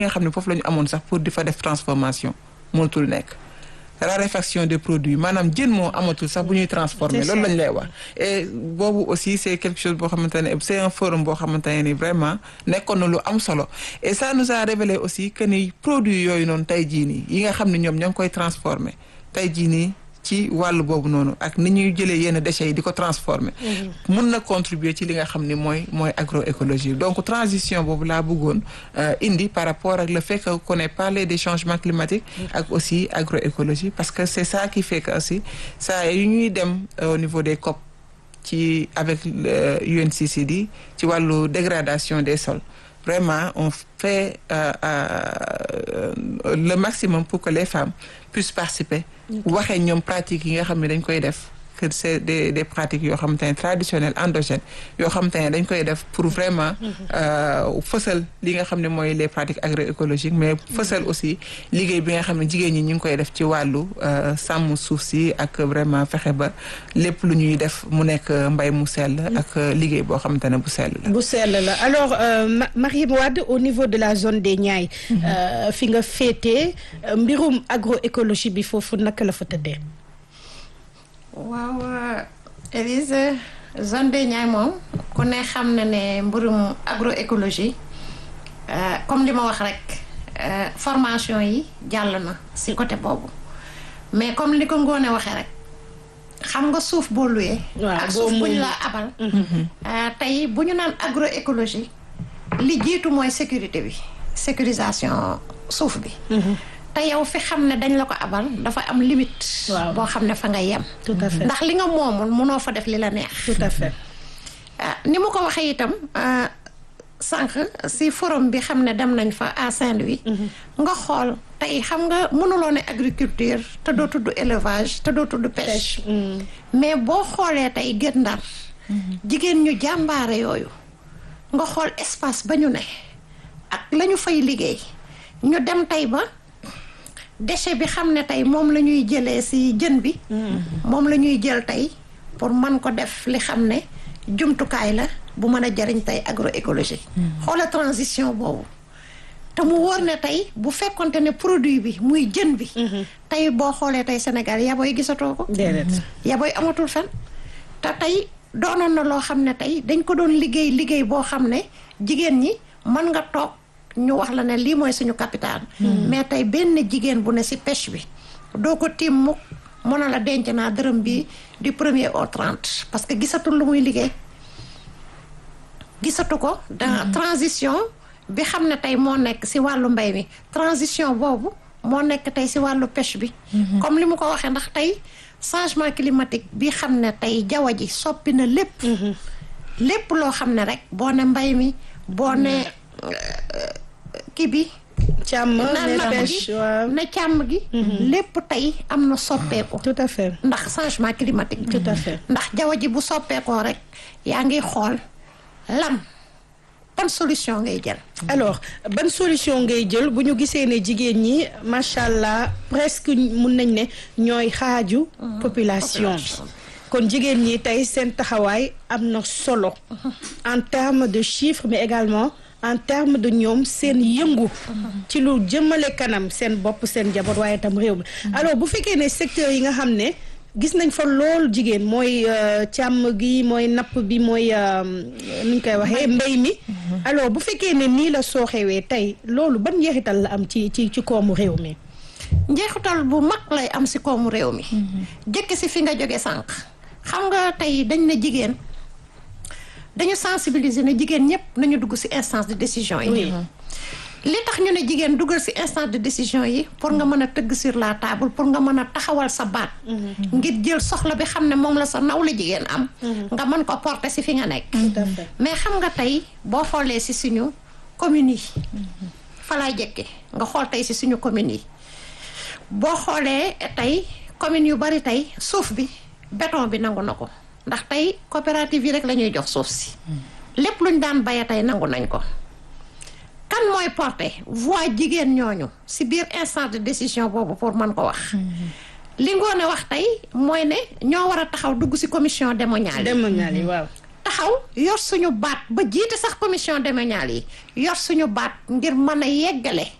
nga xam ne foofu la ñu amoon sax pour di fa def transformation mënatul nekk raréfaction des produits maanaam jën moo amatul sax bu ñuy transformer loolu lañ lay wax et boobu aussi c'est quelque chose boo xamante ne c'est un forum boo xamante ne ni vraiment nekkoon na lu am solo et ça nous a révélé aussi que ni produits yooyu noonu tey jii nii yi nga xam ne ñoom ñoo ngi koy transformer tey jii nii ci wàllu boobu noonu ak ni ñuy jëlee yenn déchets yi di ko transformer mun na contribuer ci li nga xam ni mooy mooy agroécologie donc transition boobu laa bëggoon indi par rapport ak le fait que qu'on ait parlé des changements climatiques ak aussi agroécologie parce que c'est ça qui fait que aussi ça yu ñuy dem au niveau des COP ci avec UNCCD ci wàllu dégradation des sols vraiment on fait euh, euh, le maximum pour que les femmes puissent participer waxee ñoom pratiques yi nga xam ne dañ koy def que c'est des des pratiques yoo xamante ne traditionnelles endogènes yoo xamante ne dañ koy def pour vraiment fësal li nga xam ne mooy les pratiques agroécologiques mais fësal aussi liggéey bi nga xam ne jigéen ñi ñu ngi koy def ci wàllu sàmm suuf si ak vraiment fexe ba lépp lu ñuy def mu nekk mbay mu sell ak liggéey boo xamante ne bu sell la bu sell la alors euh, Marième Wade au niveau de la zone des Niayes fi nga féetee mbirum agroécologie bi foofu naka la fa tëddee waaw Élise zone des Niayes moom ku ne xam na ne mbirum agroécologie comme li ma wax rek formation yi jàll na si côté boobu mais comme li ko ngoone waxee rek xam nga suuf boo luyee ak suuf bu ñu la abal tey bu ñu naan agroécologie li jiitu mooy sécurité bi sécurisation suuf bi te yow fi xam ne dañ la ko abal dafa am limite. boo xam ne fa nga yem. tout à fait ndax li nga moomul mënoo fa def li la neex. tout à fait. ni mu ko waxee itam sànq si forum bi xam ne dem nañ fa à Saint-Louis. nga xool tey xam nga mënuloo ne agriculture te doo tudd élevage te doo tudd pêche. mais boo xoolee tey Guet Ndar. jigéen ñu jàmbaare yooyu. nga xool espace ba ñu ne. ak la ñu fay liggéey. ñu dem tey ba. déchet bi xam ne tey moom la ñuy jëlee ci jën bi moom la ñuy jël tey pour man ko def li xam ne jumtukaay la bu mën a jariñ tey agroécologie xoola transition boobu te mu wóor ne tey bu fekkonte ne produit bi muy jën bi tey boo xoolee tey Sénégal yaboy gisatoo ko yaboy amatul fen te tey doonoon na loo xam ne tey dañ ko doon liggéey liggéey boo xam ne jigéen ñi mën nga toog ñu wax la ne lii mooy suñu capital mais tey benn jigéen bu ne ci pêche bi doo ko tiim mukk mën na la denc naa dërëm bi du premier au trente parce que gisatul lu muy liggéey gisatu ko dans transition bi xam ne tey moo nekk ci wàllu mbay mi transition boobu moo nekk tey ci wàllu pêche bi comme li mu ko waxee ndax tey changement climatique bi xam ne tey jaww ji soppi na lépp lépp loo xam ne rek boo ne mbay mi boo ne kii bi càmm ne pêche waaw ne càmm gi lépp tey am na soppeeku tout à fait ndax changement climatique tout à fait ndax jaww ji bu soppeekoo rek yaa ngi xool lam ban solution ngay jël alors ban solution ngay jël bu ñu gisee ne jigéen ñi macha allah presque mun nañ ne ñooy xaaju population bi kon jigéen ñi tey seen taxawaay am na solo en termes de chiffres mais également en termes de ñoom seen yëngu ci lu jëmale kanam seen bopp seen jaboot waaye tam réew mi alors bu fekkee ne secteur yi nga xam ne gis nañ fa lool jigéen mooy càmm gi mooy napp bi mooy nu ñu koy waxee mbay mi alors bu fekkee ne nii la sooxewee tey loolu ban njeexital la am ci ci ci koomu réew mi njeexital bu mag lay am si koomu réew mi jëkk si fi nga jóge sànq xam nga tey dañ ne jigéen dañu sensibiliser ne jigéen ñëpp nañu dugg ci instance de décision yi li tax ñu ne jigéen duggal ci instance de décision yi pour nga mën a tëgg sur la table pour nga mën a taxawal sa baat ngir jël soxla bi xam ne moom la sa naw la jigéen am nga mën ko porter ci fi nga nekk mais xam nga tey boo xoolee ci suñu communes yi fa laay jëkke nga xool tey ci suñu communes yi boo xoolee tey communes yu bari tey suuf bi béton bi nangu na ko ndax tey coopérative yi rek la ñuy jox suuf si lépp luñ daan baye tey nangu nañ ko kan mooy porter voix jigéen ñooñu si biir instance de décision boobu pour mën ko wax li ngoone wax tey mooy ne ñoo war a taxaw dugg si commission démoniale démoniale yi waaw taxaw yor suñu baat ba jiite sax commission domaniale yi yor suñu baat ngir mën a yeggale